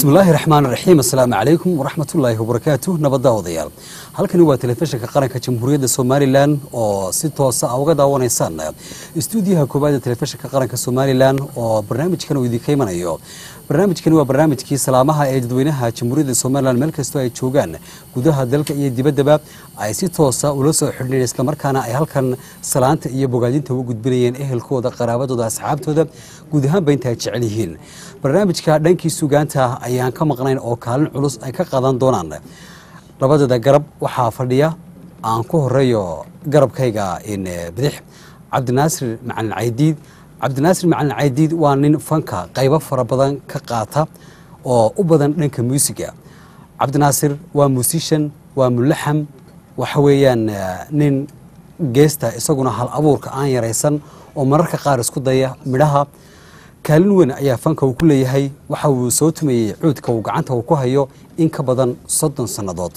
bismillaahi raxmaan raxiim assalaamu calaykum waraxmatullaahi wabarakaatu nabadda odayaal halkani waa telefishinka qaranka jamhuuriyadda somalilan oo si toosa a uga daawanaysaan istuudiyaha koowaad ee telefishinka qaranka somalilan oo barnaamijkan uu idinka imanayo barnaamijkani waa barnaamijkii salaamaha ee dadweynaha jamhuuriyadda somalilan meel kastoo ay joogaan gudaha dalka iyo dibaddaba ay si toosa ula soo xidhneen islamarkaana ay halkan salaanta iyo bogaadinta uga gudbinayeen ehelkooda qaraabadooda asxaabtooda guud ahaanba inta ay jecel yihiin barnaamijka dhankii sugaanta ayaan ka maqnayn oo kaalin culus ay ka qaadan doonaan labadeeda garab waxaa fadhiya aan ku horeeyo garabkayga bidix cabdinaasir macalin caydiid cabdinaasir macalin caydiid waa nin fanka qaybo fara badan ka qaata oo u badan dhanka muusiga cabdinaasir waa musician waa mulaxam waxa weeyaan nin geesta isaguna hal abuurka aan yaraysan oo mararka qaar isku daya midhaha kaalin weyn ayaa fanka uu ku leeyahay waxa uu soo tumeeyey cuudka uu gacanta uu ku hayo in ka badan soddon sannadood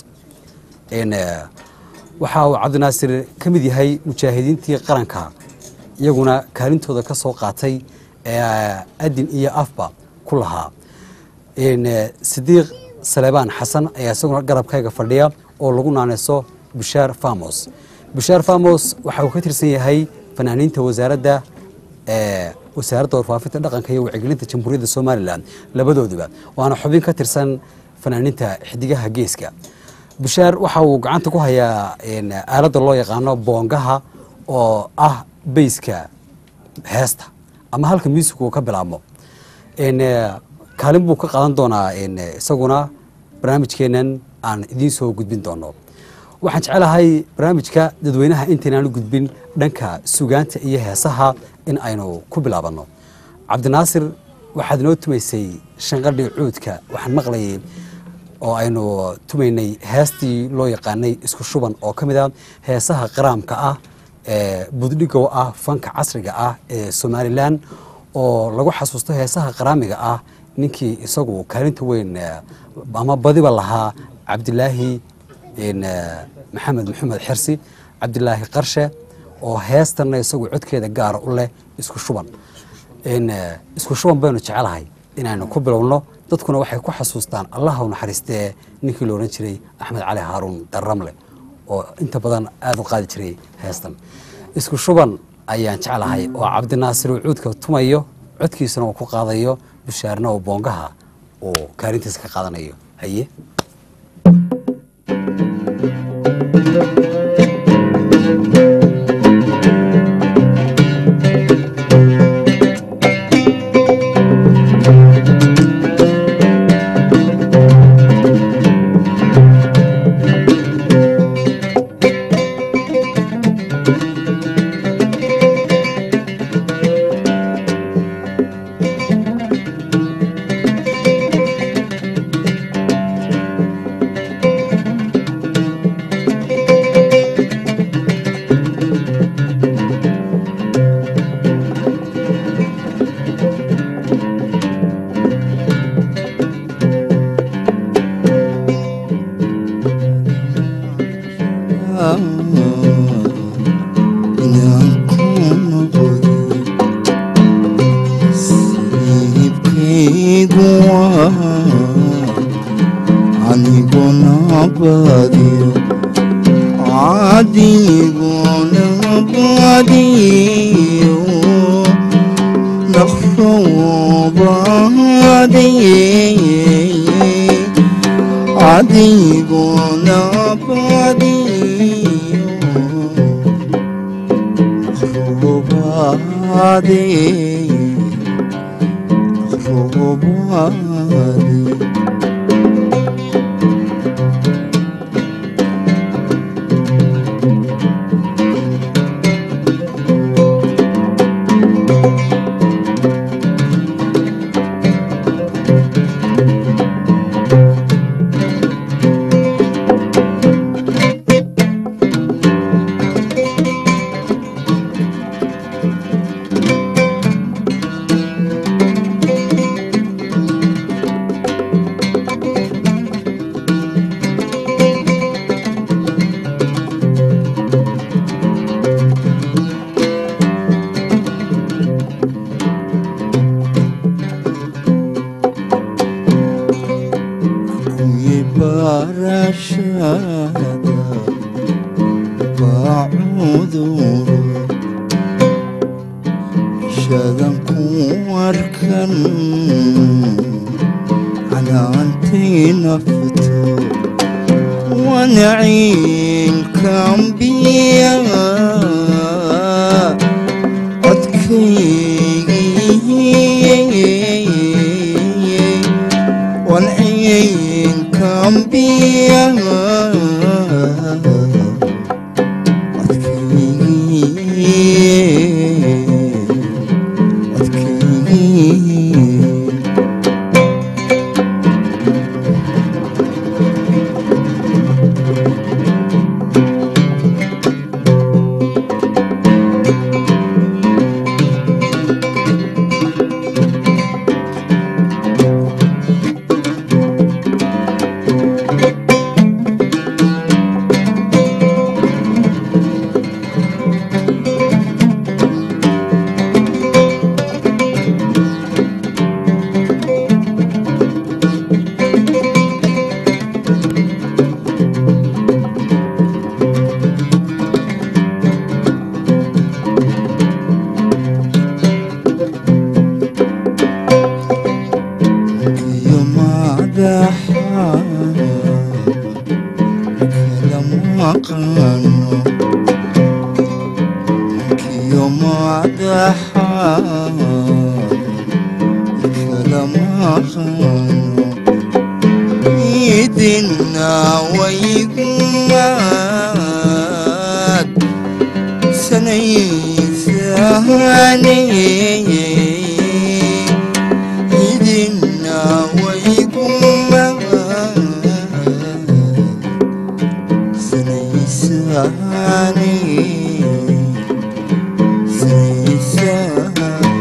waxa uu cabdinaasir ka mid yahay mujaahidiintii qaranka iyaguna kaalintooda ka soo qaatay adin iyo afba ku lahaa sidiiq saleebaan xasan ayaa isaguna garabkayga fadhiya oo lagu naaneyso bushaar famos bushaar famos waxa uu ka tirsan yahay fanaaniinta wasaaradda wasaaradda warfaafinta dhaqanka iyo wacyigelinta jamhuuriyadda somalilan labadooduba waana xubin ka tirsan fanaaniinta xidigaha geeska bushaar waxa uu gacanta ku hayaa aaladda loo yaqaano boongaha oo ah bayska heesta ama halka muusig uu ka bilaabmo kaalin buu ka qaadan doonaa isaguna barnaamijkeenan aan idiin soo gudbin doono waxaan jecelahay barnaamijka dadweynaha intaynaan u gudbin dhanka sugaanta iyo heesaha in aynu ku bilaabanno cabdinaasir waxaad inoo tumaysay shanqadhii cuudka waxaan maqlayay oo aynu tumaynay heestii loo yaqaanay isku shuban oo ka mid a heesaha qaraamka ah ee buddhigow ah fanka casriga ah ee somalilan oo lagu xasuusto heesaha qaraamiga ah ninkii isagu kaalinta weyn ama badiba lahaa cabdilaahi maxamed maxamed xersi cabdilaahi qarshe oo heestanna isagu codkeeda gaara u leh isku shuban isku shuban baynu jecelahay inaynu ku bilowno dadkuna waxay ku xasuustaan allaha u naxariistee ninkii la odhan jiray axmed cali haaruun darramle oo inta badan aada u qaadi jiray heestan isku shuban ayaan jeclahay oo cabdinaasir uu cuudka tumayo codkiisana uu ku qaadayo bushaarna uu boongaha uu kaalintiisa ka qaadanayo haye canaantay nafto wanaciin kambiya codkaygii wanciin kambiya codkaygii codkaygii iyo madaxa kala maqano iyo madaxa kala maqano idina waygumaad sanaysahane idina waygumaad sanaysahane sanaysahane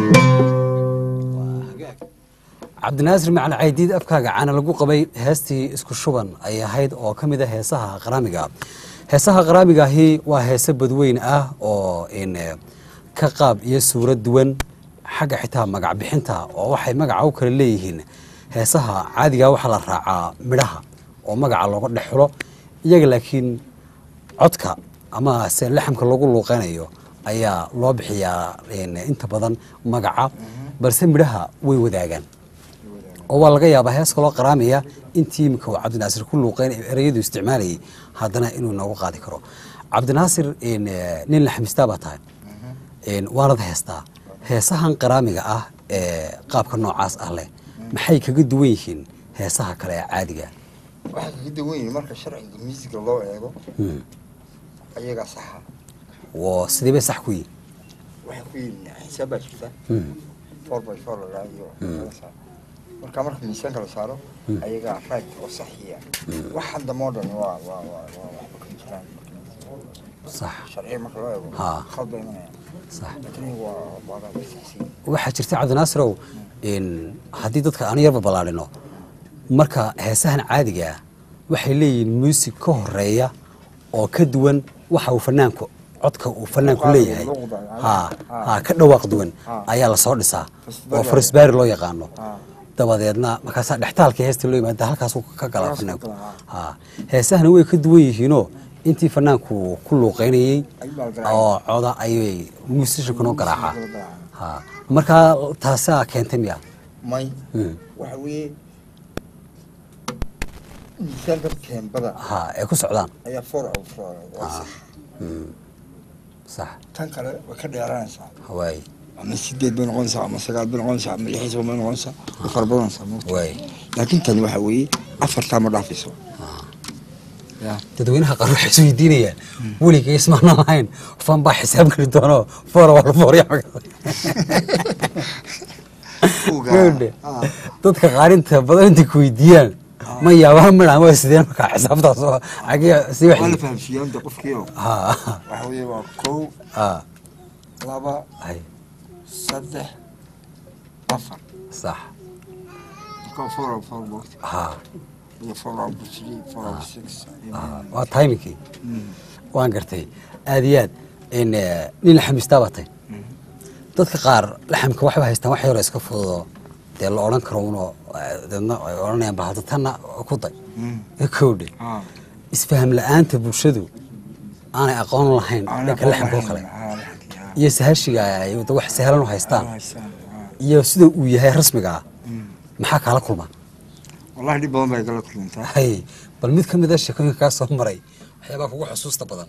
cabdinaasir macali caydiid afkaaga caana lagu qabay heestii isku shuban ay ahayd oo ka mid a heesaha qaraamiga heesaha qaraamigaahi waa heese badweyn ah oo in eh, ka qaab iyo suurad duwan xagga xitaa magac bixinta oo waxay magaca u kala leeyihiin heesaha caadiga waxaa la raacaa midhaha oo magaca looga dhex xulo iyaga laakiin codka ama se laxamka lagu luuqeynayo ayaa loo bixiyaa in, inta badan magaca balse midhaha way wadaagaan oo waa laga yaabaa hees kaloo qaraamaya intii imika uu cabdinaasir ku luuqeyn ereyadu isticmaalayay haddana inuu noogu qaadi karo cabdinaasir in, eh, nin la xamistaa baa tahay in, waanad heestaa heesahan qaraamiga ah ee qaabka noocaas ah leh maxay kaga duwan yihiin heesaha kale ee caadiga waxaa kaga duwan yihin marka sharciga miisiga loo eego Hmm. ayagaa saxa oo sidee bay sax ku yihin waxay ku yihin xisaab baa jirta Hmm. four by four lalaa iyo laga saaro marka marka miisaanka la saaro ayagaa right oo saxiya waxan dambe oo dhan waa waa waa waa waxba ka jiraan sax sharciga marka loo eego Ha. khald bay imanayaan sax laakiin iyagu waa waa waa saxsiin waxaa jirta cabdinaasirow in haddii dadka aan yarba ballaadhino marka heesahan caadiga ah waxay leeyihiin muusig ka horeeya oo ka duwan waxa uu fanaanku codka uu fanaanku Luqada, leeyahay luqada, ha ha. ha ka dhawaaq duwan Ha. ayaa lasoo dhisaa Farsbaari. oo farisbaari loo yaqaano Ha. dabadeedna markaasaa dhextaalka heesta loo yimaada halkaasuu ka galaa Halkaasuu fanaanku ka galaa, ha heesahana way ka duwan yihiinoo intii fanaanku ku luuqeynayey Ayuu baa garaacay. oo coda ayay muusishankanoo garaacaa Muusishanka loo ha markaa taasaa keentay miya may Hmm. waxa weeye miisaanka teembada ha ay ku socdaan ayaa four out four waa sax sax tan kale way ka dheeraanaysaa waay ama sideed bay noqonaysaa ama sagaal bay noqonaysaa ama lix bay noqonaysaa way fara badanaysaa moogta waay laakiin tani waxa weeye afartaa ma dhaafayso ya dadweynaha qaar waxay is weydiinayaan weligay ismaana lahayn fan baa xisaab geli doono foora waa la foorya Gabadhe, dadka qaarinta badan intay ku weydiiyaan ma yaabaa midhaan waa sideen markaa xisaabtaas oo xagee si waa la wax fahamsiiyaa inta qofkiio ha waxa weeye waa kow ha laba hay saddex afar sax marka four out four moogta ha iyo four out three four out six ha waa timingkii waan gartay aad iyo aad in eh, nin la xamistaa baa tay dadka qaar laxamka waxay haystaan wax yaroo iska fududoo dee la odhan karo unoo eh, deedna ay odhanayaan bal hadda tanna ku day kowdhe Ah. isfaham la-aanta bulshadu aanay aqoon lahayn dhanka laxamka oo kale iyo sahashiga ay wada wax sahlan u haystaan iyo sida uu yahay rasmiga ah maxaa kaala kulma wallahi dhib badan bay gala kulmantaa hay bal mid ka mid a sheekooyinka kaa soo maray waxyaabaa kugu xusuusta badan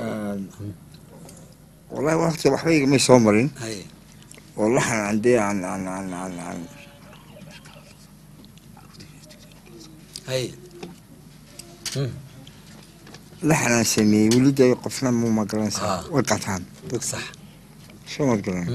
wallahi waqti waxba igamay soo marin hay oo laxan aan dee aan aan aan aan aan hay Mm, laxan aan sameeyey weli dee qofna mu magaranaysaa Ah. way qataan dad sax soo mad garan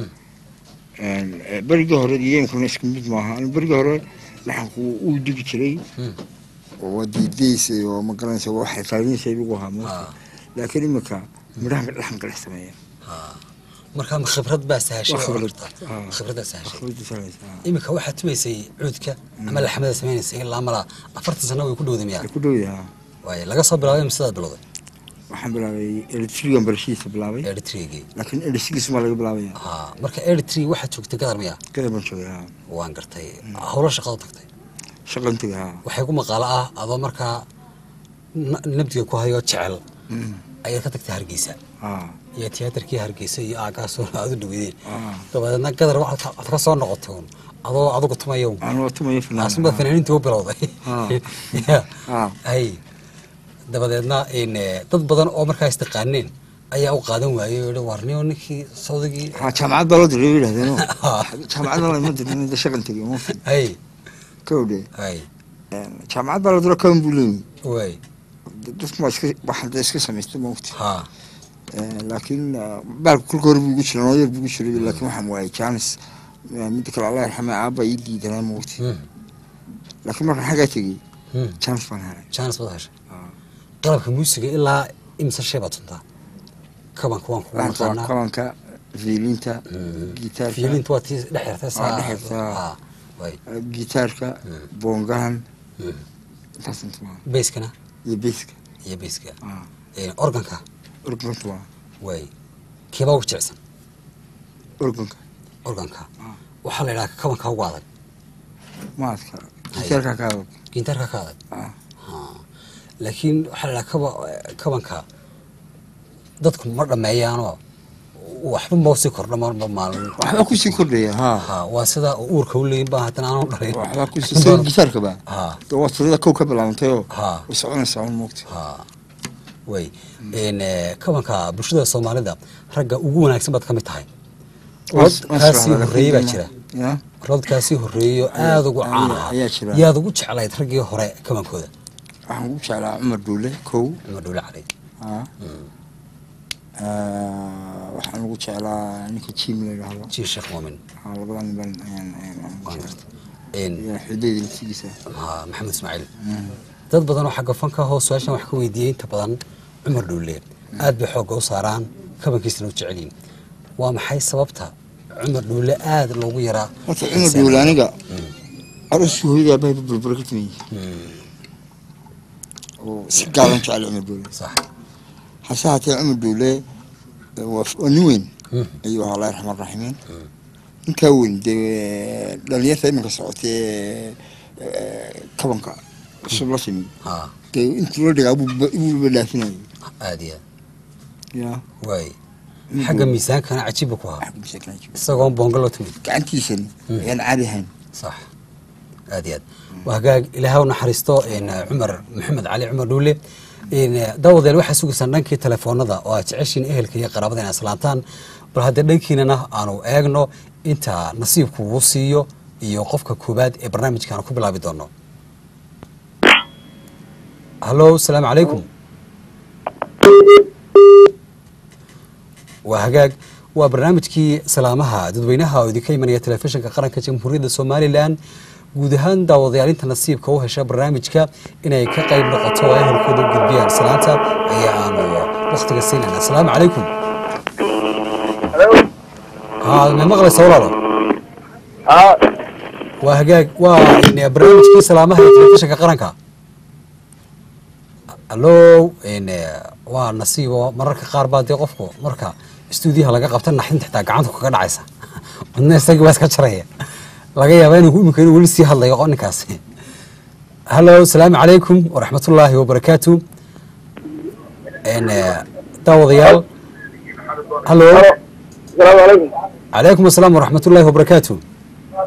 Mm. berigii hore iyo isku mid maaha Aniga berigii hore laxanku uu digi jiray Mm. oo waa diidaysa oo magaranaysa waxay raadinaysa igu ahaa moogta Ah. laakiin iminka midhaha laxanka dhex sameeya ha marka ma khibrad baa sahashay Waa oo khibrad. horta? Ah. khibradaa sahashay Akhriinta salaysa, ah. iminka waxaad tumaysay cuudka ama laxmada sameynaysay ilaa mala afartan sano way ku dhowday miyaa Way ku dhow yahaa waaye laga soo bilaabay masidaad bilowday waxaan bilaabay electrigan barashidiisa bilaabay eritrigii laakiin elisigiisuma laga bilaabaya ha marka eritri waxaad joogtay gadar miyaa kada baan joogay haa waan gartay howlo shaqada tagtay shaqan tegay haa waxay ku maqaalo ah adoo markaa na- nabdiga ku hayo jecel Mm. ayaad ka tagtay hargeysa haa iyo tiyaatarkii hargeysa iyo aagaasoo aad u dhaweydeen Ah. dabadeedna gadar waxaad ka- aad ka soo noqotay un adoo adigu tumayo aan waa tumayo fanaan aasma fanaaniintii u bilowday Ah. Ya. Ah. hay dabadeedna in eh, dad badan oo markaa istaqaaneen ayaa u qaadan waayey oo yihi, warniyo ninkii sawdigii haa jaamacad baa loo diray bay yidhahdeen Ah. jaamacad baa lama dirin inta shaqan tegay mufti hay kowdhe hay jaamacad baa la diro kawan buu leeyahay way dadku waa iska waxaan dee iska samaystay mufti ha laakiin ah, baalka kulka hore buu igu jiray noo yar buu igu jiray laakiin waxaan waayay jaanis midda kale allah yarxame aabba ii diidanaa mufti Hmm. laakiin markaan xaggaa tegey Hmm. jaanis baan helay jaanis baad heshay Ah. qalabka muusiga ilaa imse shay baad tuntaa kabanka waan kugu Laxanka waa naqaanaa kabanka viilinta gitaarka fiilinta waa tii dhex yartay Waa dhex yartay, Ha, way ah, gitaarka boongahan intaas inta waa bayskana iyo beeska iyo bayska ah Eh, organka organka waa way keebaa ugu jecsan organka organka Ah. waxaa la yidhaha kabanka ugu adag maadka gitaarka ka adag gintaarka ka adag ah Ha. laakiin waxaa la yidhaha kaba kabanka dadku ma dhameeyaanoo waxba ma sii kordha marba maalin waxbaa kusii kordhaya haa ha waa sida uurka u leeyin baa haddana aanu dhalin waxbaa kusii sida gitaarka ba ha dee waa tirada kow ka bilaabantayoo ha way soconaysaa un moogta ha way n kabanka bulshada soomaalida ragga ugu wanaagsan baad ka mid tahay kaasii horreeyey baa jira ya rodkaasii horreeyo aada ugu ayaa- caan ahaa ayaa jira. yaad ugu jeclayd raggii hore kabankooda waxaan ugu jeclaa cumar duule kow cumar dhowle cali ah Ah, waxaan ugu jeclaa ninka jim la yidhaahdo jiir sheekh muumin Ah, labadan nin baan ayaan ayaan ugu waan jeclaa gartay n iyo xudayda laftigiisa ha maxamed ismaaciil dad badan oo xagga fanka hoo su-aashan wax ka weydiiyey inta badan cumar dhowle aad bay xoogga u saaraan kabankiisana u jecelyihin waa maxay sababta cumar dhowle aada loogu yaraa horta cumar duule aniga arooskii hooyadii aabbahay burbura ka timayey oo si gaaban jecel cumar duule sax hase haatee cumar duule waa waa nin weyn Mm. ayuu ahaa allah raxmaan raxiimiin ninkaa weyn dee dhalinyarta iminka socotee ee, kabanka cusub la timi ha dee intuu la dhigaa ibuuba dhaafinayay aada iyo ya aad waay xagga miisaankana cajiib buu ku ahaa xagga misaakana jiro. isagoon boonga loo timid gacantiisani ayaan caadi ahayn صح aad iyo aad waa hagaag ilaahay u naxariisto n cumar maxamed cali cumar dhuule n dawadeel waxaa sugaysaan dhankii telefoonada oo aad jeceshiin ehelka iyo qaraabada inay islaantaan bal haddee dhankiinana aanu eegno inta nasiibku uu siiyo iyo qofka koowaad ee barnaamijkaanu ku bilaabi doono hallo asalaamu calaykum waa hagaag waa barnaamijkii salaamaha dadweynaha oo idinka imanaya telefishinka qaranka jamhuuriyadda somalilan guud ahaan daawadayaalinta nasiibka u hesha barnaamijka inay ka qayb noqoto oo ehelkooda u gudbiyaan salaanta ayaa aanu wakhtiga siinayna asalaamu calaykum haa ma maqlaysa walaalo ها waa hagaag waa in barnaamijkii salaamaha ee telefishinka qaranka allo n waa nasiibo mararka qaar baa dee qofku marka stuudiyaha laga qabta naxdinta xitaa gacanta kaga dhacaysa wadna isagii baa iska jaraya laga yaaba inuu imika inuu weli sii hadlayo qo ninkaasi hallo asalaamu calaykum waraxmatullaahi wabarakaatu n daawadayaal hallo السلام عليكم calaykum asalaam waraxmatullaahi wabarakaatu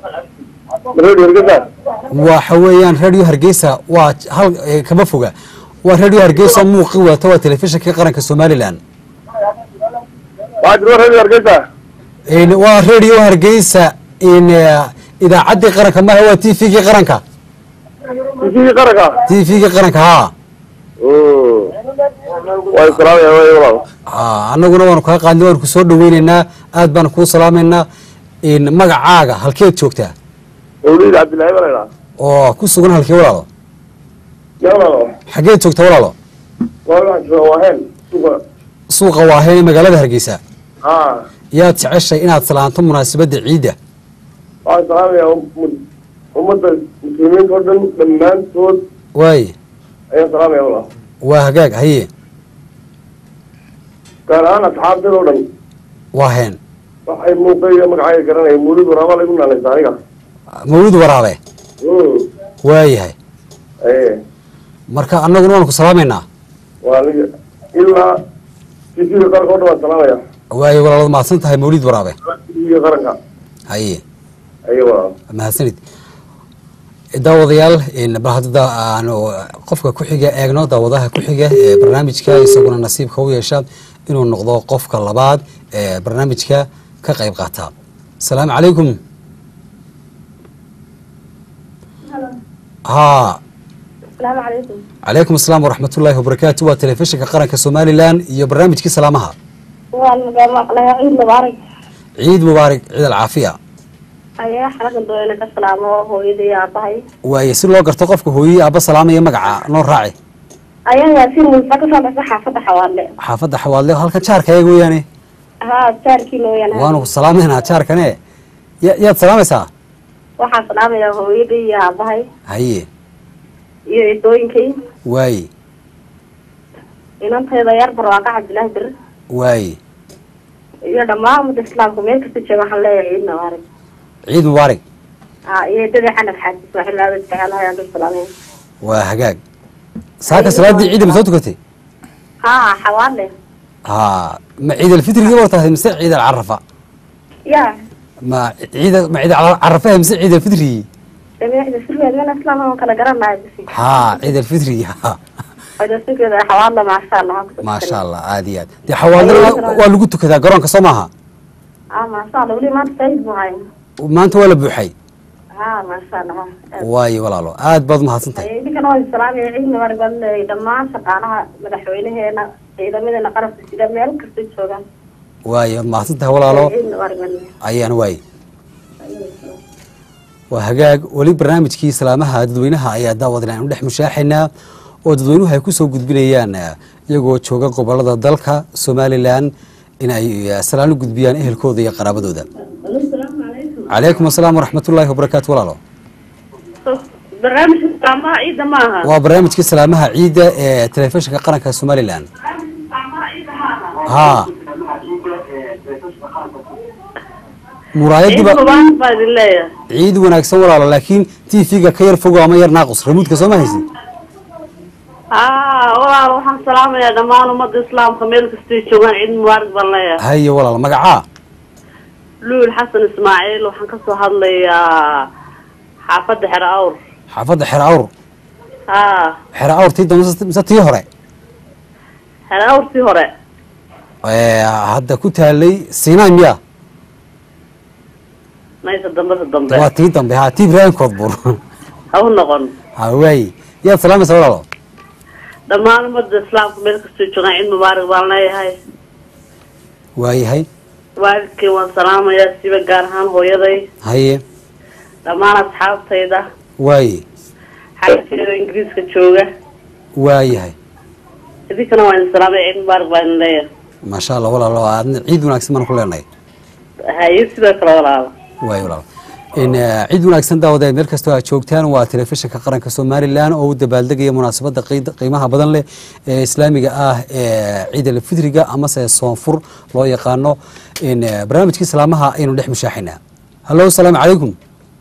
radio hargeysa waxa weeyaan radio hargeysa waa hal eh, kama foga waa radio hargeysa muuqi wata waa telefishinka qaranka somalilan waxaa jiro radio hargeysa In waa radio hargeysa in eh, idaacaddii qaranka maha waa t v-gii qaranka tv qaranka t v-gii qaranka ha waa salaamaya way walaal Ah, annaguna waanu kaa qaadnay waanu ku soo dhaweyneynaa aad baanu kuu salaamaynaa in magacaaga halkeed joogtaa mawlid cabdillahi baa laydhaa oo ku sugan halkee walaalo ya walaalo xageed joogta walaalo waa waxaan jooga waaheen suuqa suuqa waaheen ee magaalada hargeysa ha yaad jeceshay inaad salaanto munaasabadda ciidda waxaan salaamaya um- ummadda muslimiinta oo dhan dhammaantood waaye ayaan salaamaya walaal waa hagaag haye gaar ahaan asxaabteeda oo dhan waaheen waxay muuqayga magacayga garanaya mawlid waraaba lagu naalaysa aniga mawlid waraabe Mm. waayahay Ee, marka annaguna waanu ku salaamaynaa waa aniga ilaa tv qaranka oo dhan waan salaamaya waaye walaalood mahadsan tahay mawlid waraabe tv qaranka haye ayo walaal mahadsanid daawadayaal in bal hadda aanu qofka ku xiga eegno daawadaha ku xiga ee barnaamijka isaguna nasiibka u yeesha inuu noqdo qofka labaad ee barnaamijka ka qayb qaata asalaamu calaykum ha السلام عليكم calaykum asalaam waraxmat ullaahi wabarakaatu waa telefishinka qaranka somalilan iyo barnaamijkii salaamaha والله مقلها عيد مبارك ciid mubaarak ciid alcaafiya ayaa xalagan doona ka salaamo hooyadii iyo aabahay waaye si loo garto qofka hooyey aabba salaamaya magaca noo raaci ayaa yaasiin muuse ka soo dhasay xaafadda xawaale xaafadda xawaadle halka jaarka eega weeyaane haa jaarkii nooyaan waanu ku salaamaynaa jaarkane ya- yaad salaamaysaa waxaan salaamayaa hooyadii iyo aabahay haye iyo idooyinkay waaye inantayda yar barwaaqa cabdilaahi bir waaye iyo dhammaan ummadda islaamka meel kasta jooga waxaan leeyahay ciid mubaarak ciid mubaarak haa iyo dadii xanaf xaajis ismaaciil aada jecelahay aan dul salaamay waa hagaag saaka salaaddii ciidda ma soo tukatay haa xawaale ha ma ciid alfitrigii war tahay mise ciid alcarafa ya ma ciid ma ciid alcarafaha mise ciid alfitrigii dameexda sirweed meel islaam aan kala garanayo bisi ha ciid alfitrigii ha odasugeeda xawaale maasha allah maasha allah aad iyo aad dee xawaalada waa lagu tukadaa garoonka soo maaha aa maasha allah weli maanta said buu haya maanta waa la buuxay haa maasha allah waaye walaalo aad baad umahadsan tahay idinkana waa salaamaya ciid mubaarak baan leeyahay dhammaan shaqaalaha madaxweynaheena ciidamadeena qarabka sida meel kasta joogaan waaye waad mahadsan tahay walaalo ciid mubaarak baan leeyahay ayaan waaye waa hagaag weli barnaamijkii salaamaha dadweynaha ayaa daawadana aynu dhex mushaaxaynaa oo dadweynuhu ay ku soo gudbinayaan eh, iyagoo jooga gobolada dalka somalilan in ay eh, salaan u gudbiyaan ehelkooda iyo qaraabadooda calaykum asalaam waraxmatullaahi wabarakaatu walaalo barnaamijka salaamaha ciidda ma aha waa barnaamijkii salaamaha ciidda ee telefishinka qaranka somalilan ha muraayadiba mubaarak baa idin leeyahay ciid wanaagsan walaalo laakiin t v-ga ka yar fogo ama yar naaqus ramuudka soo ma haysid haa walaal waxaan salaamayaa dhammaan ummadda islaamka meel kastay joogaan ciid mubaarak baan leeyahay haye walaal magacaa luul xasan ismaaciil waxaan kasoo hadlayaa xaafadda xero awr xaafadda xero awr haa xero awr tii dambe mise- mise tii hore xero awrtii hore Ee, hadda ku taalay sinai miya maysa dambada dambe waa tii dambe ha tii ibraahim koodbuur ha u noqon ha waaye yaad salaamaysa walaalo dhammaan ummadda islaamka meel kastay joogaan ciid mubaarak baan leeyahay waayahay waalidkay waan salaamayaa siba gaar ahaan hooyaday haye dhammaan asxaabtayda waaye xaajkeeda ingiriiska jooga waayahay idinkana waan idin salaamaya ciid mubaarak baan idin leeyahay maasha allah walaalo aadna ciid wanaagsan baan ku leenahay haye sidoo kale walaala waayo walaal in eh, ciid wanaagsan daawadeed meel kastoo aad joogtaan waa telefishinka qaranka somalilan oo u dabaaldegaya munaasabadda qiid- qiimaha badan leh ee islaamiga ah ee ciid alfitriga amase soonfur loo yaqaano in eh, barnaamijkii salaamaha aynu dhex mushaaxinaa hallo asalaamu calaykum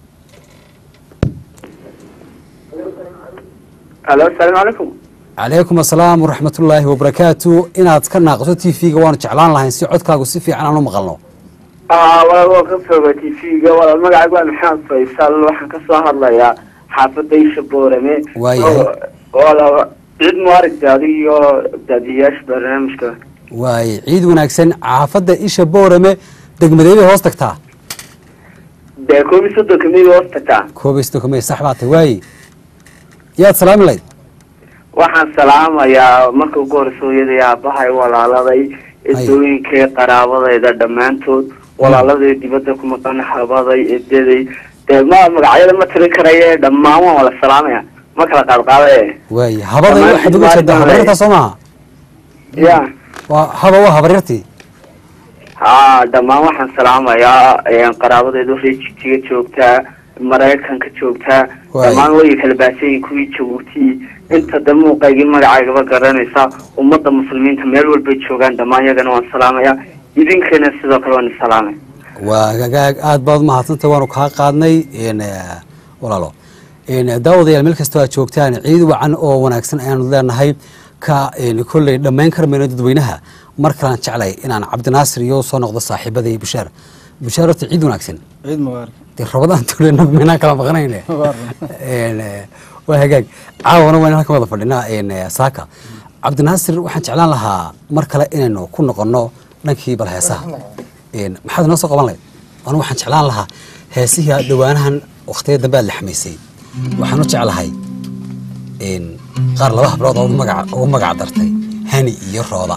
alo asalaamu calaykum calaykum asalaam waraxmatullaahi wabarakaatu inaad ka naaqso t v-ga waanu jeclaan lahayn si codkaagu si fiican aan u maqalno aa walaal waan ka sooga t v-ga walaal magacaygu waa maxamed faysal waxaan ka soo hadlayaa xaafadda isha boorame Waayahay. Oo- walaal ciid muaragta adig iyo daadiyayaasha barnaamijka waaye ciid wanaagsan xaafadda isha boorame degmadee bay hoos tagtaa dee koob iyo soddonka miyay hoos tagtaa koob iyo soddon kumey sax baa tahay waaye yaad salaami lahayd waxaan salaamayaa marka ugu horeysa hooyaday aabahay walaaladay edooyinkay qaraabadayda dhammaantood walaaladay dibadda ku maqan habaday edaday dee ma magacyada ma tiri karaye dhammaan waan wala salaamaya ma kala qaadqaadaye waaye habada Dhammaan waxaad uga jeedaa Soomaalidu habaryartaa soo maaha ya waa haba waa habaryartii haa dhammaan waxaan salaamayaa een, qaraabadayda waxay jigjiga joogtaa maraykanka joogtaa Waay. dhammaan way kala baahsanyihin kuwii jabuuti inta de muuqaygii magacaygaba garanaysa ummadda muslimiinta meel walbay joogaan dhammaan yagana waan salaamayaa idinkana sidoo kale waan salaamay waa gagaag aad baad umahadsantay waanu kaa qaadnay n walaalo n daawadayaal meel kastoo aad joogtaan ciid wacan oo wanaagsan ayaanu leenahay ka n kolley dhammayn kar mayno dadweynaha mar kalaan jeclay inaan cabdinaasir iyo soo noqdo saaxiibadii bushaar bushaar horta ciid wanaagsan ciid mubaarak dee rabadaan tulena maynaan kala maqnayne n waa hagaag caawana waan halkan wada fadhinaa n saaka cabdinaasir waxaan jeclaan lahaa mar kale inaynu ku noqono dhankii bal heesaha n maxaad inoo soo qaban lahayd anu waxaan jeclaan lahaa heesihii aad dhowaanahan wakhtiya dambe aad laxmaysay waxaan u jeclahay n qaar laba hablood oo magaca ugu magac dartay hani iyo rooda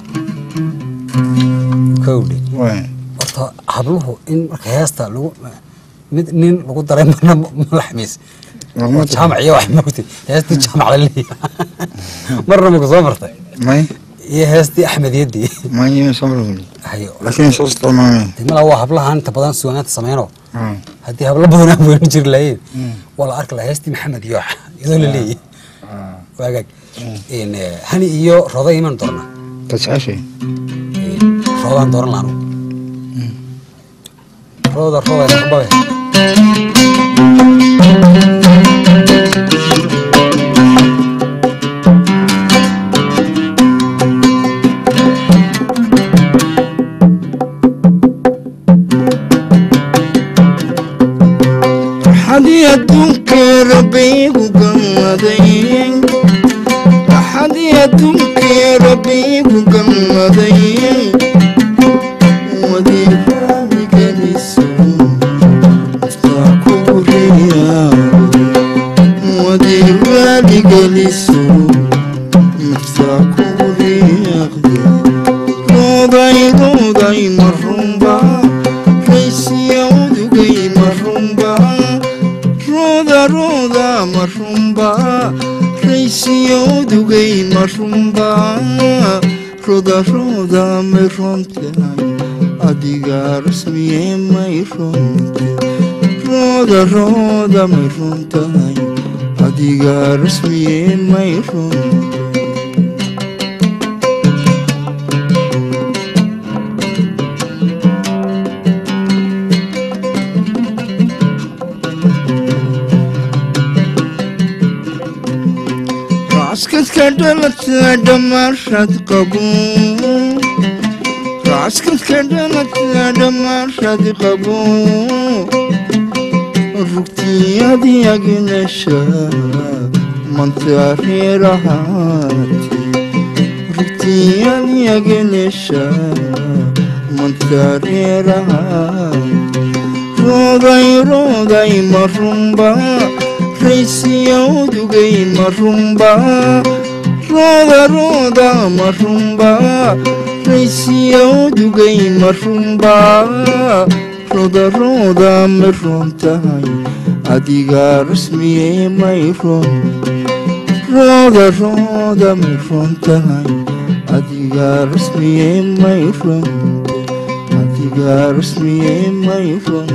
kowdhe waay horta habluhu in marka heesta lagu mid nin lagu daray marna ma laxmays Laguma daray. jaamac iyo wax moogtay heestii jaamac la leeyahay marna maku soo martay may iyo heestii axmediyadii may ima soo marweli hayo laakiin soo isticmaalmeen dee malaa waa hablahan inta badan suugaanta sameyno Ah. haddii hablo badan aan weyn jiri lahayn waa la arki lahaa heestii maxamed iyo iyadoo la leeyahay waagaag n hani iyo rooda iman doona ka jeceshay roodaan dooran laanu rooda rooda babe axadii adduunkee rabbiigu gammaday axadii adduunkee rabbiigu gammaday wadiifaamigeliso muftaa kugu riyaaqday wadiifaaligeliso muftaa kugu riyaaqday rooday rooday marunba raysiya udugay marunba rooda rooda marunba raysiya udugay marunba roda roda may runtahay adiga rasmiye may runte roda roda may runtahay adiga rasmiye may runte raaskadka dhalata dhammaashad qabo raaskadka dhalata dhammaashad qabo rugtiyadii agnesha mantareerahaati rugtiyadii agnesha mantareerahaati rooday rooday marunba raysiya udugay marunba rooda rooda marunba raysiya udugay marunba rooda rooda may runtahay adiga rasmiye may run rooda rooda may runtahay adiga rasmiye may run adiga rasmiye may run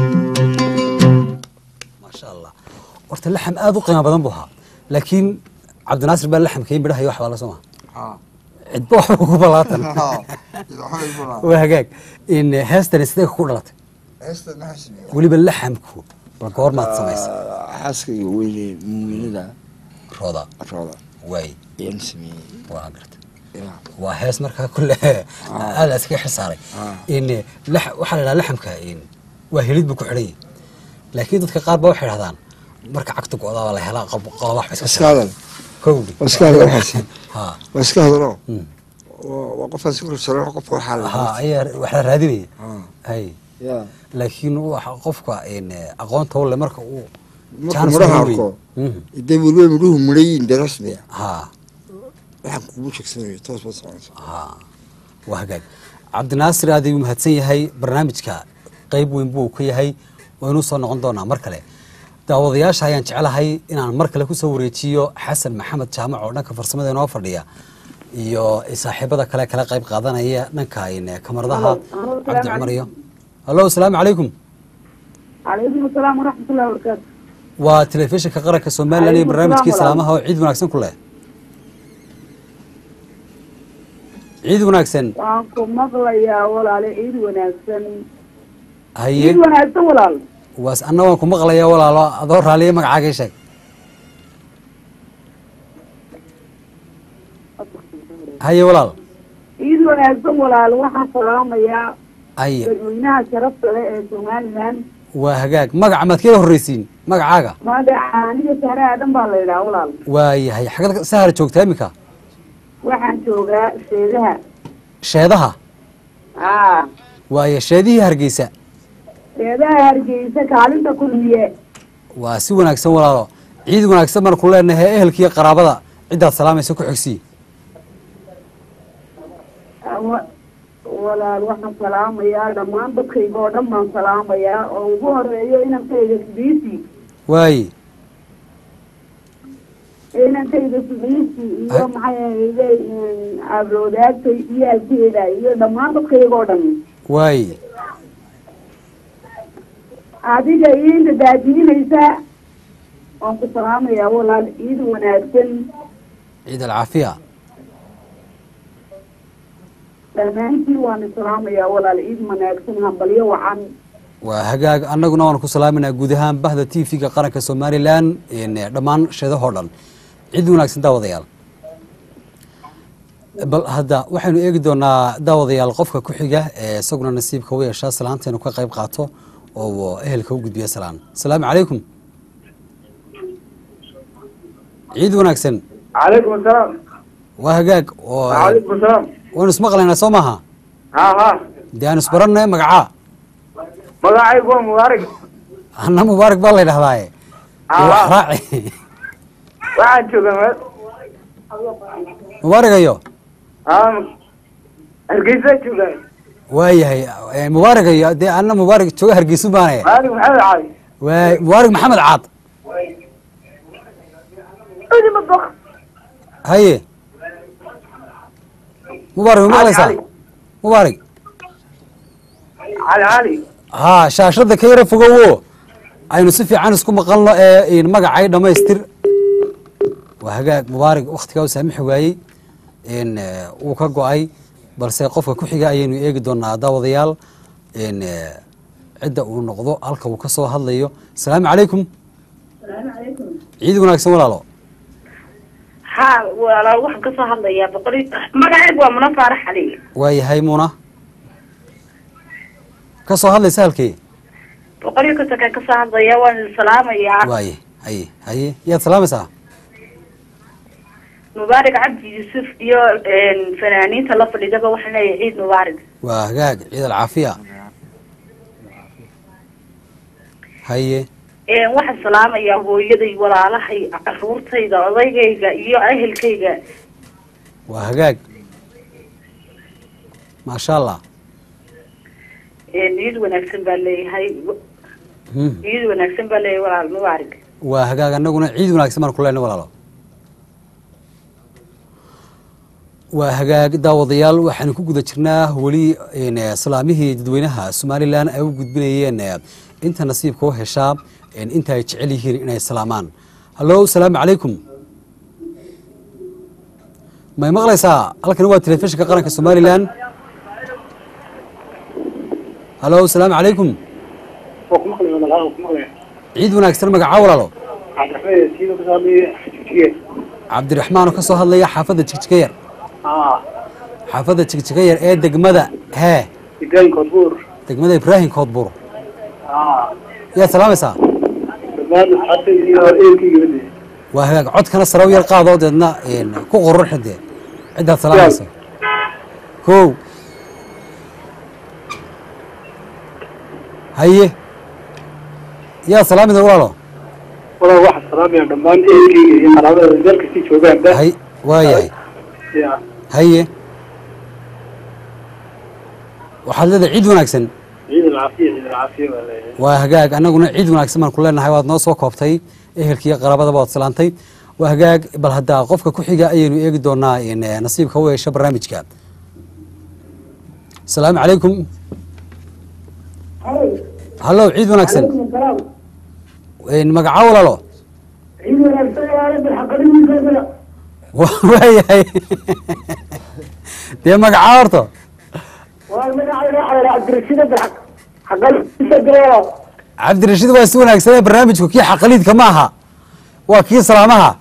maasha allah horta laxam aada u qiimo badan buu ahaa laakiin cabdinaasir baa laxamkii midhaha iyo wax baa la soo maha cidba waxba kugu balaatan waa hagaag in heestani sidee ku dhalatay weliba laxamku bal goormaad samaysa xaaskayga weyne muuminada rooda rooda waay ayaan sameeyey waa garta Ya. waa hees markaa kule aada iskaga xilsaaray in lax- waxaa la idhaha laxamka in waa helid buu ku xidhan yahay laakiin dadka qaar ba waxay idhahdaan marka cagta go-daa waa la helaa qob- qodob wax ba iska iska hadal kowdhi waa iska hadal waxaas ha waa iska hadalo Mm. waa waa qofaan si korsaran qofka waxaa la ha ayaa wax la raadinaya Ah. hay ya laakiin waxa qofka in aqoonta u leh marka uu markuu chance muraha u leeyahay. arko Mhm. dee weliba midhuhu midhayiin dee rasmiya ha waxaan kugu sheegsanayo toos baad soconaysa ha waa hagaag cabdinaasir aad ayuu mahadsan yahay barnaamijka qeyb weyn buu ka yahay waynuu soo noqon doonaa mar kale daawadayaasha ayaan jeclahay inaan mar kale kusoo wareejiyo xasan maxamed jaamac oo dhanka farsamada inoo fadhiya iyo saaxiibada kale kala qayb qaadanaya dhanka in kamaradaha Halo, cabdi salaamu cumar iyo hallo asalaamu calaykum calaykum asalaam waraxmatullahi wabarakaatu waa telefishinka qaranka somalilan iyo Calaykum barnaamijkii salaam salaamaha oo ciid wanaagsan ku leh ciid wanaagsan waan ku maqlayaa walaale ciid wanaagsan haye ciid wanaagsan walaal waas anna waan ku maqlayaa walaalo adoo raaliya magacaaga ii sheeg haye walaal ciid wanaagsan walaal waxaan salaamayaa haye dadweynaha sharafta leh ee somalilan waa hagaag magaca maad kala horreysiin magacaaga magaca aniga sahre aadan baa la yidhaha walaal waayahay xagad sahara joogtaa iminka waxaan joogaa sheedaha sheedaha aa waaye sheedihii hargeysa sheedaha hargeysa kaalinta kulmiye waa si wanaagsan walaalo ciid wanaagsan baan ku leenahay ehelkiiyo qaraabada ciddaad salaamaysa ku xogsii Wa- walaal waxaan salaamayaa dhammaan dadkayga oo dhan baan salaamayaa oo ugu horeeyo inankayga sidiisi waaye inankayga sidiisi iyo maxay ahayde abloodaagtay iyo alkeeda iyo dhammaan dadkayga oo dhan waaye adiga iinta daadiinaysa waan ku salaamayaa walaal ciid wanaagsan ciid alcaafiya dhammaantiin waan islaamayaa walaal ciid wanaagsan hambalyo wacan waa hagaag annaguna waan ku salaaminaa guud ahaan bahda t v-ga qaranka somalilan in dhammaan sheedahoo dhan cid wanaagsan daawadayaal bal hadda waxaynu eegi doonaa daawadayaal qofka ku xiga ee isaguna nasiibka u yeeshaa salaanteenu ka qayb qaato oo ehelka u gudbiya salaan asalaamu calaykum ciid wanaagsan calaykum asalaam waa hagaag oo calaykum asalaam waynu ismaqlaynaa soo maaha ha ha dee aan isbaranay magacaa magacaygu waa mubaarak anna mubaarak baa la ydhahdaaye Aha. raaci waxaan joogaa meel mubaaragayo aa hargeysa joogaa waayahay eh, mubaaragayo dee anna mubaarak jooga hargeysu baanaya maalig maxamed cali waay mubaarak maxamed caad haye mubaarak ma maqlaysaa cali. mubaarak cali cali haa shaashada ka yara fogowo aynu si fiican isku maqalno ee in magacay dhammaystir waa hagaag mubaarak waktigaa u saamixi waayey in eh, uu ka go-ay balse qofka ku xiga ayaynu eegi doonaa daawadayaal in eh, cidda uu noqdo halka uu ka soo hadlayo asalaamu calaykum ciid wanaagsan walaalo ha walaal waxaan kasoo hadlayaa boqoli magacaygu waa muna faarax cali waayahay muuna ka soo hadlaysa halkee boqolyo kasakaan kasoo hadlaya waan idin salaamayaa waaye haye haye yaad salaamaysaa mubaarak cabdi yuusuf iyo fanaaniinta la fadhidaba waxaan leeyahay ciid mubaarak waa hagaag ciid alcaafiya haye waxaan salaamayaa hooyaday walaalahay caruurtayda odaygayga iyo ehelkayga waa hagaag maasha allah ciid wanaagsan baa leeyahay Hmm. ciid wanaagsan baa leeyahay walaal mubaarak waa hagaag annaguna ciid wanaagsan baan ku leenay walaalo waa hagaag daawadayaal waxaanu ku guda jirnaa weli een, eh, salaamihii dadweynaha somalilan ay u gudbinayeen eh, inta nasiibka u heshaa een, inta ay jecel yihiin inay salaamaan hallo asalaamu calaykum may maqlaysaa halkani waa telefishinka qaranka somalilan hallo asalaamu calaykum ciid wanaagsan magacaa walaalo cabdiraxmaan oo ka soo hadlaya xaafadda jigjigayar haa xaafadda jigjiga yar ee degmada hee degaan koodbuur degmada ibraahim koodbur haa yaad salaamaysaa dhammaan asxaabta iyo eelkayga wade waa hagaag codkana sare u yar qaadoo deedna een, ku qoror xidee ciddaad salaamaysa kow haye yaad salaamaysa walaalo walaa waxaa salaamaya dhammaan eelkayga iyo qaraabada meel kastii joogaanba hay waayahay ya haye waxaad leedahay ciid wanaagsan ciid alcaafiya ciid alcaafiya baa leeyahay waa hagaag annaguna ciid wanaagsan baan ku leenahay waad noo soo koobtay ehelkiiyo qaraabadaba waad salaantay waa hagaag bal hadda qofka ku xiga ayaynu eegi doonaa in eh, nasiibka u yeesho barnaamijka asalaamu calaykum hallow ciid wanaagsan Een, magaca walaalo Wa- waayahay dee magaca horto cabdirashiid waa si wanaagsanee barnaamijku kii xaqaliidka ma aha waa kii salaamaha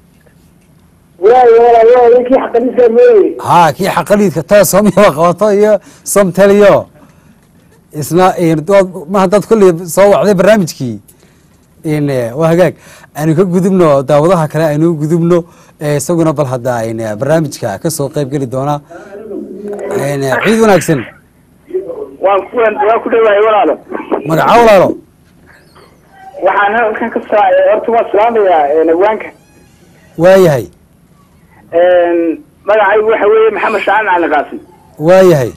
ha kii xaqaliidka too soomyaba qabato iyo somteliyo isna een, dood- ma haddaad kolley soo wacday barnaamijkii in eh, waa hagaag aynu ka gudubno daawadaha kale aynu gudubno eh, isaguna bal hadda in eh, barnaamijka ka soo qayb geli doona een, eh, ciid wanaagsan waan ku waan ku dhawahay walaalo magaca walaalo waxaan halkan ka saa horta waan salaamayaa nagwaanka waayahay magacaygu waxa weeye maxamed shacaan macalin qaasim waayahay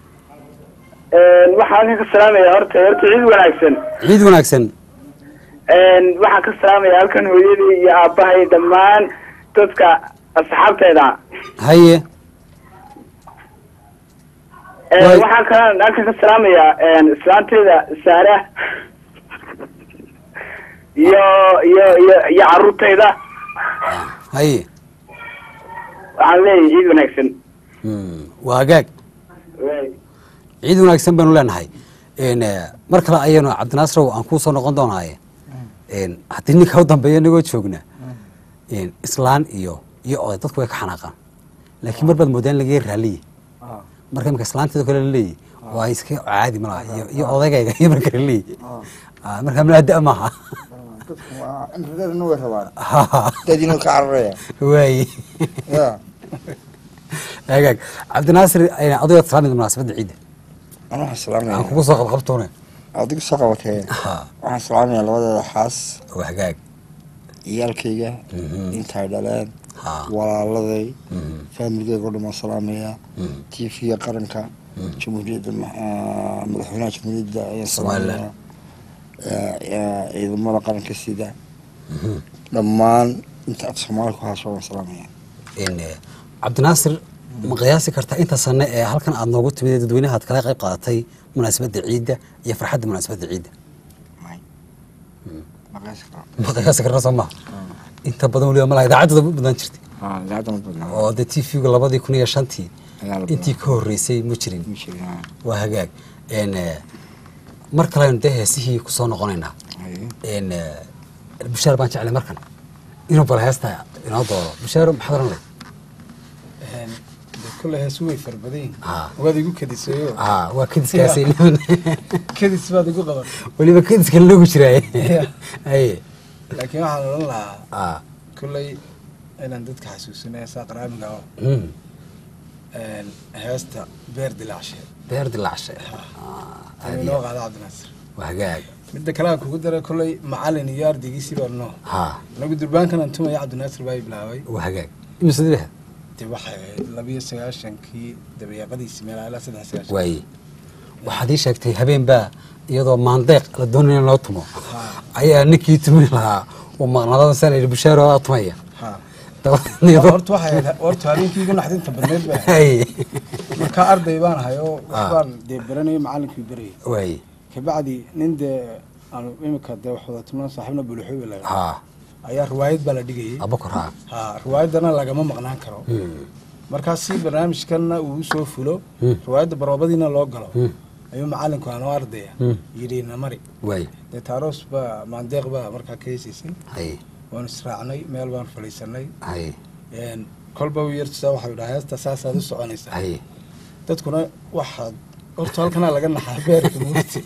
waxaan halkan ka salaamaya horta horta ciid wanaagsan ciid wanaagsan waxaan ka salaamaya halkan hooyadii iyo aabbahay dhammaan dadka asxaabteeda haye Waay. waxaan kalaan halkan ka salaamayaa islaanteeda saara iyo iyo iyo iyo caruurtayda haye waxaan leeyahay ciid wanaagsan Hmm, waa hagaag ciid wanaagsan baynu leenahay Een, eh, mar kale ayaynu cabdinaasrow aan kuu soo noqon doonaaye Een, haddii ninka u dambeeya inagoo joogna Een, islaan iyo iyo oday dadku way ka xanaaqaan laakiin mar baad moodaan in laga yar raaliye marka imika islaanteeda kale laleeyahy waa iska caadi malaha iyo iyo odaygayga iyo marka laleeyahy Ah, marka malaada maaha dadku waa inradadana way rabaan Ha, dadina ka cararaya waaye ya hagaag cabdinaasir ayna adigoo salaamida munaasabadda ciidda ana waxaan aan salaamaya kugu soo qabqabtoone adigu soo qabatee Ha, waxaan salaamaya labadeeda xaas waa hagaag ciyaalkayga Mhm. intay dhaleen Ha. walaaladay Mhm. faamilgeyga o dhan waan salaamaya Mhm. tv-ga qaranka jamhuuriyadda ma- ah, madaxweynaha jamhuuriyadda ayaan Somaliland. salaamaya Eh, eh, ciidamada qaranka sida dhammaan inta af soomaali ku haasho waan salaamaya Een, eh, cabdinaasir ma qiyaasi kartaa inta sane ee halkan aad noogu timid ee dadweynaha aad kala qayb qaadatay munaasabadda ciidda iyo farxadda munaasabadda ciidda May. Ma qiyaasi karaa. ma qiyaasi karna soo maha inta badan weliba malaha idaacadda badan jirtay Ah, idaacadda ma badnaa. oo dee t v-gu labadii kun iyo shantii Ayaa la intii badaa. ka horreysay ma jirin Ma jirin, ah. waa hagaag Een, eh, mar kalenu dee heesihii ku soo noqonaynaa Haye. Een, eh, bushaar baan jeclay markan inuu bal heesta inoo dooro bushaar maxaad oranay de kule heesu way fara badan yihiin Ah. waad igu kadisayo ah waa kadiskaasi kadis baad igu qaban weliba kadiska loogu jiraaye Yeah. haye laakiin waxaan odhan lahaa ah kulley inaan dadka xasuusino heesaa qaraamiga oo mm. een, heesta beer dilaacshe beer dilacshe ayuu inoo qaada cabdinaasir waa hagaag midda kale aan kugu daray kulley macalin iyo ardaygiisii baa noo ha anagu durbaankan aan tumaya cabdinaasir baa i bilaabay waa hagaag imisadibah dee waxay ahayd labiyo sagaashankii dabayaaqadiisi meelaa ilaa saddex sagaashan waaye waxaad ii sheegtay habeen baa iyadoo maandeeq la doonaya in loo tumo ayaa ninkii tumin lahaa uu maqnaadada san yidhi bushaaro aa tumaya ha dabadeedna iyadoo- horta waxay ahayd horta habeenkii igu naxdinta badneed bay ahayd haye markaa arday baan ahay oo Ah. waxbaan dee baranayo macalinkii berayay waaye kabacdi nin dee aanu imika dee wax wada tumnaan saaxiibna buluxubi laga ha ayaa riwaayad baa la dhigayay abakor ha ha riwaayaddana lagama maqnaan karo Mm. markaa si barnaamijkanna uu usoo fulo Hmm. riwaayadda baroobadiina loo galo Hmm. ayuu macalinku aanoo ardaya Hmm. yidhi namari waaye dee taaroos baa maandeeq baa markaa ka heesaysay haye waanu israacnay meel baan fadhiisanay haye een, kolba u yartusaa waxau yidhaha heesta saasaad u soconaysaa haye dadkuna waxaad horta halkanaa laga naxaa beerka mugti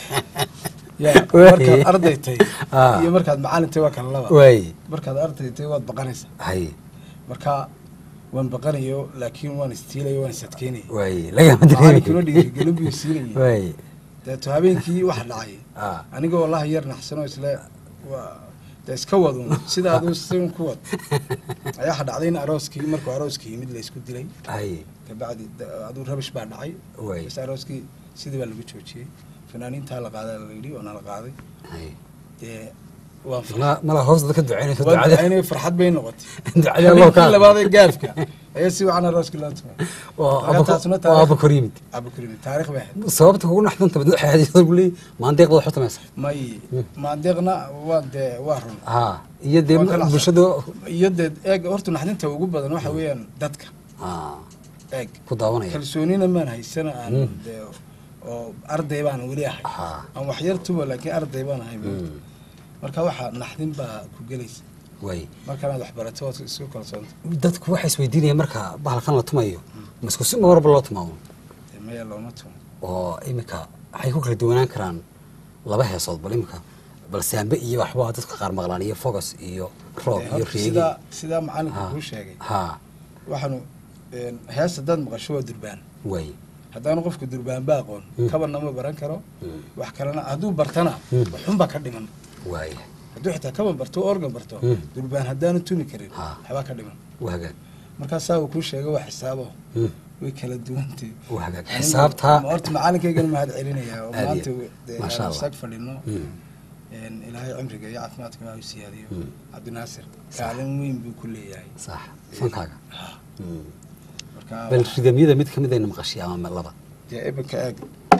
ya Waay. markaad arday tahay Ah. iyo markaad macalin tahay waa kala laba waay markaad arday tahay waad baqanaysaa haye marka waan baqanayo laakiin waan istiilayo waan isadkeynaya waay lagama macalinkuna dareemi dhiirigelin buu siinayay waay deeto habeenkii waxa dhacay ah aniga wallahi yar naxsanoo isle waa de iska wadun sida aduu sin ku wad ayaa waxa dhacday in arooskii markuu arooskii yimid la isku dilay haye kabacdi da- aduu rabish baa dhacay Waay. bas arooskii sidii baa lagu joojiyey fanaaniintaa la qaadaa la yidhi oona la qaaday haye dee waan mala mala hoos dadka ducaynayso waan ducada ducaynay farxad bay noqotay ducada loo habeenkii labaadee gaafka ayaa si wacan arooskii loo tumay waa Marka taasuna aba waa aba kor yimid abakurimi taarikh bay ahayd sababta kugu naxdanta badna waxay ahayd iyadoo guley maandeeqda waxu tamaysa may maandeeqna waa dee waa run ha iyo dee Waa ka naxsan. bulshada iyo dee eeg horta naxdinta ugu badan waxa weeyaan dadka ha eeg ku daawanaya kalsoonina maan haysana aan dee oo arday baan weli ahay ha aan wax yar tumo laakiin arday baan ahay marka waxa naxdin baa ku gelaysa way markanaad wax barato waad isku kalsoonta dadku waxay isweydiinayaan marka bahalkan la tumayo ma isku si marba loo tumaamo dee maya looma tumo oo iminka waxay ku kala duwanaan karaan laba heesood bal iminka bal saambe iyo waxbaa dadka qaar maqlaan iyo focus iyo roob Dee iyo horta reegi sidaa sidaa macalinka Ha. kuu sheegay ha waxaanu een, hees haddaad maqasho waa durbaan way haddaanu qofku durbaanba aqoon kabanna ma baran karo wax kalena hadduu bartana waxunbaa ka dhiman waay hadduu xitaa kaban barto organ barto durbaan haddaanu tumi karin Ha. waxbaa ka dhiman waa hagaag markaa saa uu kuu sheegay waa xisaabo Hmm. way kala duwantay waa hagaag Anigu xisaabtaa ma horta macalinkaygana mahad celinayaa oo Aad iyo- maanta dee Masha aan Allah. sag fadhino Hmm. een, ilaahay cimriga iyo caafimaadka waa u siyaadiyo cabdinaasir kaalin weyn buu ku leeyahay sax fankaaga Hmm. marka bal ridamyada mid kamid ayna maqashay ama laba dee iminka eeg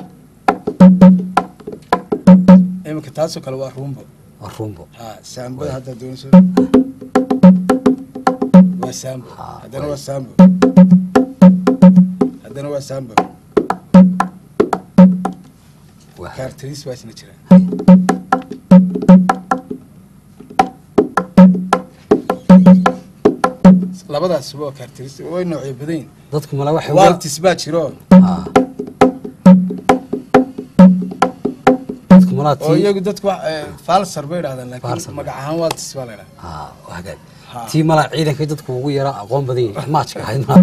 iminka taasoo kale waa rumbo waa rumbo ha saambada haddaad doonayso waa saambo Ha, haddana way. waa saambo haddana waa saambo waa hagaag kaartariis baa isna jira labadaas waa kaartariis way noocyo badan yihin dadku mala waxay waltis baa jiro Ah. dadku malaa oo tii iyagu dadku wax, eh, falsar bay idhahdaan Falsar. laakiin magac ahaan waltis baa la idhahdaa ha waa hagaag Ha. tii malaa ciidankay dadku ugu yaraa aqoon badan yihin maajka ahayd malaa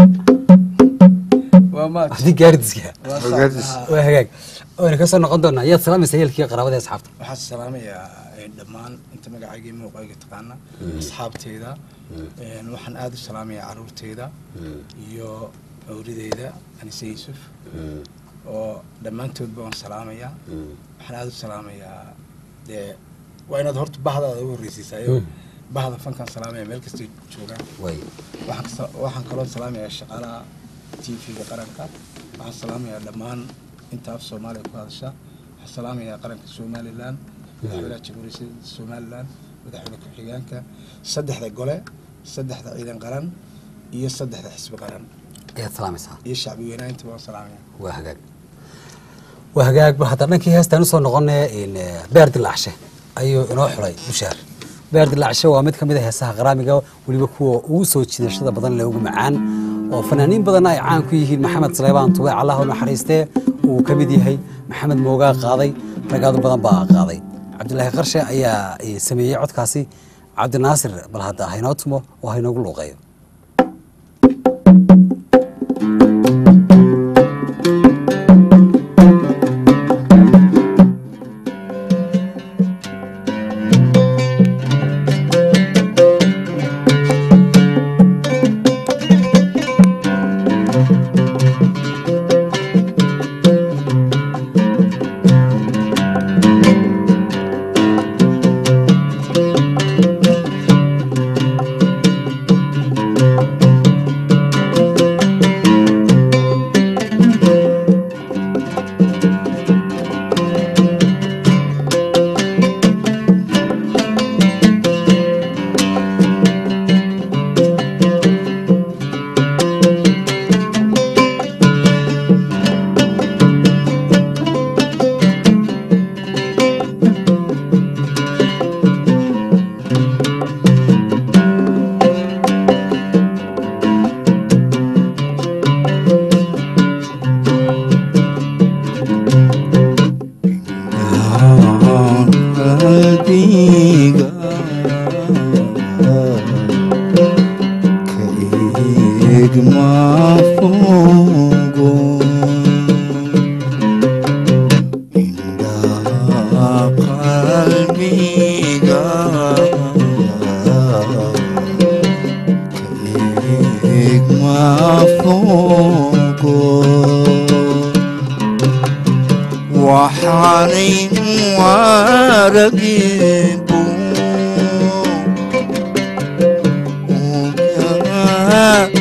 waa maaj haddii gaardiska waa sax. Ogaadis. Ha. waa hagaag wayna ka soo noqon doonaa yaad salaamaysa yeelkii qaraabada ee asxaabta waxaan salaamayaa eh, dhammaan inta magacayga iyo muuqayga taqaana asxaabteyda een, waxaan aada u salaamayaa caruurteyda iyo awrideyda anise yuusuf oo dhammaantoodba waan salaamayaa waxaan aada u salaamayaa dee waa inaad horta bahdaada u horreysiisaa iyo bahda fankaan salaamaya meel kastay joogaan way waxaan kasa- waxaan kaloo salaamayaa shaqaalaha t v-ga qaranka waxaan salaamayaa dhammaan inta af soomaaliya ku hadasha waxaan salaamayaa qaranka somalilan madaxweynaha jamhuuriyadda somalilan madaxweyne ku-xigeenka saddexda gole saddexda ciidan qaran iyo saddexda xisbi qaran ayaad salaamaysaa iyo shacbi weynaha intaba waan salaamayaa waa hagaag waa hagaag ba hadda dhankii heestaan usoo noqonay in eh, beer dilaacshe ayuu inoo xulay bushaar beer dilaacshe waa mid ka mid a heesaha qaraamiga weliba kuwa ugu soo jiidashada badan leh ugu macaan oo fanaaniin badanna ay caan ku yihiin maxamed saleebaan tube allah u naxariistee uu ka mid yahay maxamed moogaa qaaday ragaadu badan baa qaaday cabdilaahi qarshe ayaa eh, sameeyey codkaasi cabdinaasir bal hadda haynoo tumo oo haynoogu luuqeeyo Thank igma fogo indhaha qalbiga ka igma fogo waxaanaynu aragibu ogaa